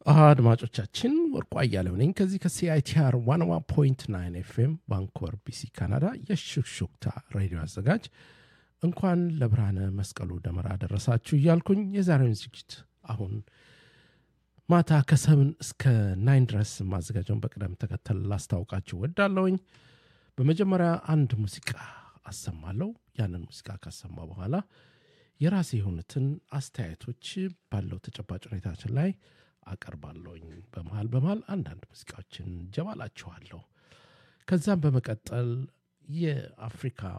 አድማጮቻችን ወርቁ አያሌው ነኝ ከዚህ ከሲአይቲአር ዋንዋ ፖይንት ናይን ኤፍኤም ቫንኮቨር ቢሲ ካናዳ የሹክሹክታ ሬዲዮ አዘጋጅ እንኳን ለብርሃነ መስቀሉ ደመራ ደረሳችሁ እያልኩኝ የዛሬውን ዝግጅት አሁን ማታ ከሰብን እስከ ናይን ድረስ ማዘጋጀውን በቅደም ተከተል ላስታውቃችሁ ወዳለውኝ በመጀመሪያ አንድ ሙዚቃ አሰማለሁ ያንን ሙዚቃ ካሰማ በኋላ የራሴ የሆኑትን አስተያየቶች ባለው ተጨባጭ ሁኔታችን ላይ አቀርባለሁኝ በመሃል በመሃል አንዳንድ ሙዚቃዎችን ጀባላችኋለሁ ከዛም በመቀጠል የአፍሪካ